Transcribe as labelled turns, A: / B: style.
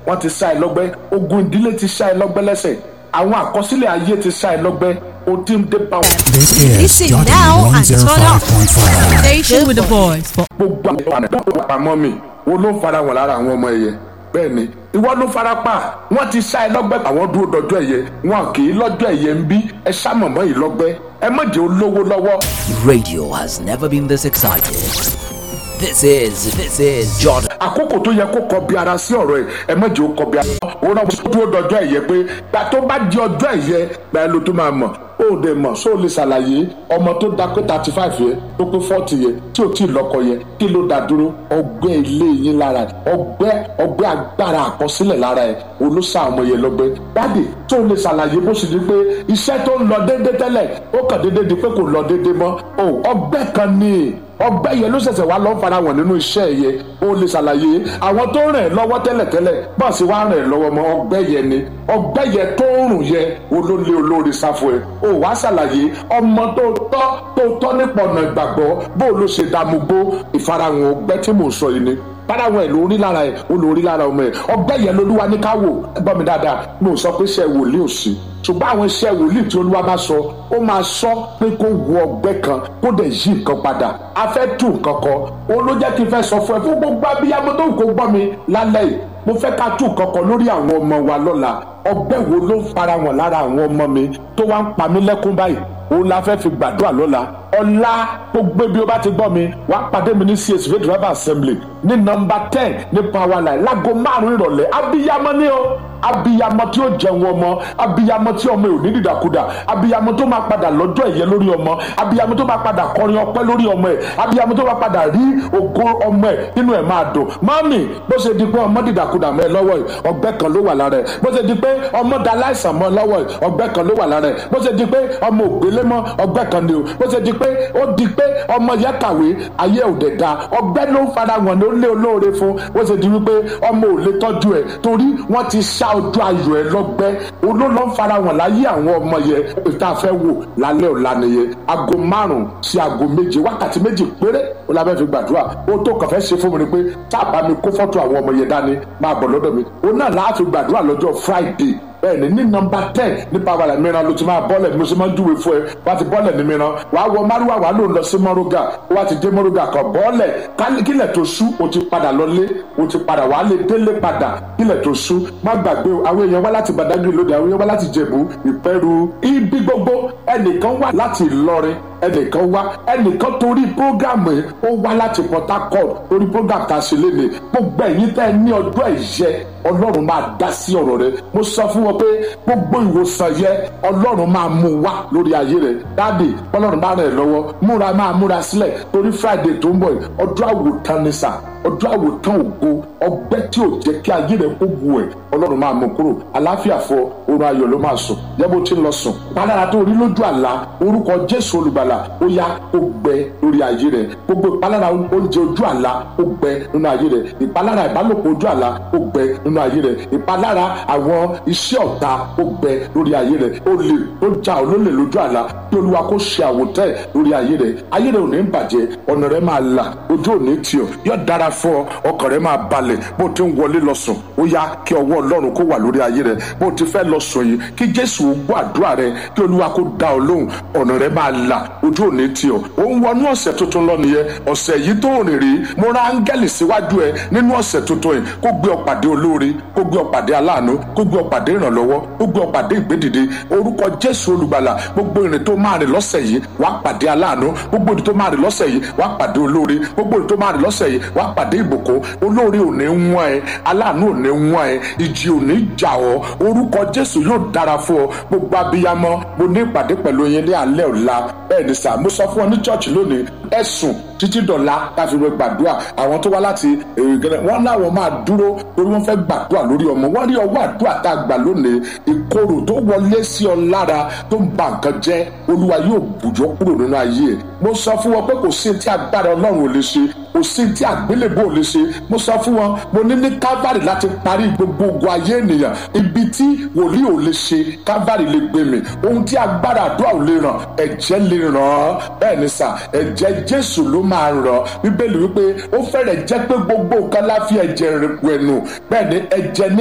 A: wọ́n ti ṣá ẹ lọ́gbẹ́ ogun ìdílé ti ṣá ẹ lọ́gbẹ́ lẹ́sẹ̀ àwọn àkọsílẹ̀ ayé ti ṣá ẹ lọ́gbẹ́ o ti ń dé bá wọn.
B: This is
C: Listen
B: Jordan
C: now and turn up.
B: 105.5.
C: Station with the boys for
A: gbogbo àwọn àdánwò àpamọ́ mi wo ló ń fara wọn lára àwọn ọmọ ẹ̀yẹ bẹ́ẹ̀ ni ìwọ ló fara pa wọ́n ti ṣá ẹ lọ́gbẹ́ àwọn dúró dọjọ́ ẹ̀yẹ wọn kì í lọ́jọ́ ẹ̀yẹ ń bí ẹ ṣá mọ̀mọ́ yìí lọ́gbẹ́ ẹ má jẹ́ olówó lọ́wọ́
D: Radio has never been this excited. This is this is Jordan.
A: àkókò tó yẹ kó kọ bí ara sí ọ̀rọ̀ ẹ̀ ẹ má jẹ́ ó kọ bí ara òun náà mo dúró dọjọ́ ẹ̀yẹ pé gbà tó bá di ọjọ́ ẹ̀yẹ gbà ẹ ló tó máa mọ̀ ó dẹ̀ mọ̀ sóò lè ṣàlàyé ọmọ tó da pé thirty five yẹ tó pé forty yẹ tí ò tí ì lọ́kọ yẹ kí ló dá dúró ọgbẹ́ ilé yín lára ẹ̀ ọgbẹ́ ọgbẹ́ agbára àkọsílẹ̀ lára ẹ̀ olóṣà ọmọ yẹn lọ́gbẹ́ dáàdì tó lè ṣàlàyé bó ṣe di pé iṣẹ́ tó ń lọ déédéé tẹ́lẹ̀ ó kàn déédéé di pé kò lọ déédéé mọ́ ó ọgbẹ́ kan ní ọgbẹ́ yẹn ló ṣẹ̀ṣẹ̀ wá lọ́ọ́ fara wọn nínú iṣẹ́ yẹn ó lè ṣàlàyé àwọn tó rìn ẹ́ lọ́wọ́ tẹ́lẹ̀tẹ́lẹ̀ bọ́ọ̀sì wá rìn ẹ́ lọ́wọ́ mọ́ ọgbẹ́ yẹn ni ọgbẹ́ yẹn tó ń rùn yẹn olólè olórí sáfù ẹ̀ ó wá ṣàlàyé ọmọ tó tọ́ tó tọ́ nípa ọ̀nà ìgbàgbọ́ bó ló ṣe dààmú gbó ìfarahàn ọgbẹ́ tí mò ń sọ yìí ni bárawọ̀ ẹ̀ ló rí lára ẹ̀ ó ló rí lára ọmọ ẹ̀ ọgbẹ́ yẹn lolúwa ní ká wò gbọ́ mi dáadáa mo sọ pé iṣẹ́ wòlíì ò sí ṣùgbọ́n àwọn iṣẹ́ wòlíì tí olúwa bá sọ ó máa sọ pé kó wo ọgbẹ́ kan kó dẹ̀ yí nǹkan padà a fẹ́ tú nǹkan kan òun ló jẹ́ kí n fẹ́ sọ fún ẹ fún gbogbo abiyamọ tó ń kó gbọ́ mi lálẹ́ yìí mo fẹ́ ká tú nǹkan kan lórí àwọn ọmọ wa lọ́la ọgbẹ́ wo ló ń fara wọn lára àwọn ọmọ mi tó wá ń pa mí lẹ́kún báyìí òun la fẹ́ fi gbàdúrà lọ́la ọ̀la gbogbo bí o bá ti gbọ́ mi wá pàdé mi ní CAC faith revival assembly ní nọ́mbà ten ní power line láago márùn-ún ìrọ̀lẹ́ abiyamọ ni o abiyamọ tí ó jẹun ọmọ abiyamọ tí ọmọ ẹ̀ ò ní dìdàkudà abiyamọ tó máa padà lọ́jọ́ ẹ̀yẹ lórí ọmọ abiyamọ tó máa padà kọrin ọpẹ́ lórí ọmọ ẹ̀ abiyamọ tó máa padà rí ògo ọmọ ẹ̀ nínú ẹ̀ máa dùn mọ́mì bó ṣe di pé ọmọ dìdàkudà mọ́ ẹ lọ́wọ́ ẹ̀ ọgbẹ́ kan ló wà lára ẹ̀ bó ṣe di pé ọmọ da láìsàn mọ́ ẹ lọ́wọ́ ẹ̀ ọgbẹ́ kan ló wà lára ẹ̀ bó ṣe di pé ọmọ ògbélé mọ́ ọgbẹ́ kan ni o bó ṣe di pé ó di pé ọmọ yẹn kàwé ayé ò dẹ̀ da ọgbẹ́ ló ń fara wọn ní ó lé olóore fún bó ṣe di wípé ọmọ ò lè tọ́jú ẹ̀ torí wọ́n ti ṣá ojú ayọ̀ ẹ̀ lọ́gbẹ́ olólọ́ ń fara wọn láyé àwọn ọmọ yẹn tá a fẹ́ wò lálẹ́ ọ̀la nìyẹn aago márùn-ún sí aago méje wákàtí méjì péré ó la fẹ́ fi gbàdúrà ó tó kàn fẹ́ ṣe fún mi ni pé tá a bá mi kó fọ́tò àwọn ọmọ yẹn dání máa bọ̀ lọ́dọ̀ mi ó náà láà fi gbàdúrà lọ́jọ́ friday bẹ́ẹ̀ni ní nọ́mbà ten ní pàwọ́lẹ̀ mìíràn ló ti máa bọ́lẹ̀ bí mo ṣe máa ń júwe fún ẹ wá ti bọ́lẹ̀ ní mìíràn wàá wọ márùwá wàá lò ń lọ sí mọ́rúgà wá ti dé mọ́rúgà kan bọ́ọ̀lẹ̀ kílẹ̀ tó sú o ti padà lọlé o ti padà wàá lè délé padà kílẹ̀ tó sú má gbàgbé o àwọn èèyàn wá láti Badagry lóde àwọn èèyàn wá láti Jẹ̀bú Ìpẹ́rù ibi gbogbo ẹnìkan wá láti Ìlọrin ẹnìkan wá ẹnìkan torí prógámù yìí ó wá láti Port Harcourt torí prógámù tá a ṣe léde gbogbo ẹ̀yin tẹ́ ẹ ní ọjọ́ ìyẹ Ọlọ́run máa dá sí ọ̀rọ̀ rẹ mo sọ fún wọn pé gbogbo ìwòsàn yẹ Ọlọ́run máa mú wá lórí ayé rẹ dáàdì Ọlọ́run bá rẹ̀ lọ́wọ́ múra máa múra sílẹ̀ torí Friday tó ń bọ̀ yìí ọjọ́ àwòtán ni sà ọjọ́ àwòtán ògo ọgbẹ́ tí ò jẹ́ kí ayé rẹ kó bu ẹ̀ Ọlọ́run máa mú kúrò àlàáfíà fọ oorun ayọ̀ ló máa sùn yẹ́bó tí ń lọ sùn pálára tó rí lójú àlá orúkọ Jésù olùgbàlà ó yá ó gbẹ lórí ayé rẹ gbogbo ìpalára oúnjẹ ojú àlá ó gbẹ nínú ayé rẹ ìpalára ìbálòpọ̀ ojú àlá ó gbẹ nínú ayé rẹ ìpalára àwọn iṣẹ́ ọ̀tá ó gbẹ lórí ayé rẹ olè tó já olólè lójú àlá kí olúwa kó ṣe àwòtẹ́ lórí ayé rẹ ayé rẹ ò ní bàjẹ́ ọ̀nà rẹ máa là ojú ò ní tì ọ́ yóò dára fún ọ ọkàn rẹ máa balẹ̀ bó ti ń wọlé lọ sùn ó yá kí ọwọ́ ọlọ́run kó wà lórí ayé rẹ bó ti fẹ́ lọ sùn yìí kí jésù gbọ́ àdúrà rẹ kí olúwa kó dá ọ lóhùn ọ̀nà rẹ máa là ojú ò ní tì ọ́ ó ń wọnú ọ̀sẹ̀ tuntun lọ nìyẹn ọ̀sẹ̀ yìí tó rìn rí mo ra áńgẹ́lì síwájú ẹ nínú ọ̀sẹ̀ tuntun yìí kó gbé ọ pàdé olóore kó gbé ọ pàdé aláàánú kó gbé ọ pàdé ìrànlọ́wọ́ kó gbé ọ pàdé ìgbédìde orúkọ jésù olùgbàlà gbogbo ìrìn tó máa rìn lọ́sẹ̀ yìí wá pàdé aláàánú gbogbo ìrìn tó máa rìn lọ́sẹ̀ yìí wá pàdé olóore gbogbo ìrìn tó máa rìn lọ́sẹ̀ yìí wá pàdé ìbùkún olóore ò ní wọ́n ẹ aláàánú ò ní wọ́n ẹ ìjì ò ní jà ọ́ orúkọ jésù yóò dára fún ọ gbogbo abiyamọ mo ní ìpàdé pẹ̀lú yín ní alẹ́ ọ̀la bẹ́ẹ̀ ni sà mo sọ fún ọ ní church lónìí ẹ̀sùn títí dọ̀la káfí wẹ gbàdúrà àwọn tó wá láti èrè gẹ́gẹ́ wọ́n láwọn máa dúró torí wọ́n fẹ́ gbàdúrà lórí ọmọ wọ́n rí ọwọ́ àdúrà tá a gbà lónìí ìkorò tó wọlé sí ọ lára tó ń ba nǹkan jẹ́ olúwa yóò bùjọ́ kúrò nínú ayé ẹ̀ mo sọ fún wọn pé kò sí tí agbára ọlọ́run ò lè ṣe kò sí tí àgbélébò lè ṣe mo sọ fún wọn mo ní ní calvary láti parí gbogbo ogun ayé ènìyàn ibi tí wòlíì ò lè ṣe calvary lè gbé mi ohun tí agbára àdúrà ò lè ràn ẹ̀jẹ̀ lè ràn án bẹ́ẹ̀ ni sà ẹ̀jẹ̀ jésù ló máa ràn bíbélì wípé ó fẹ́rẹ̀ jẹ́ pé gbogbo nǹkan láfi ẹ̀jẹ̀ rẹ̀ wẹ̀nù bẹ́ẹ̀ ni ẹ̀jẹ̀ ní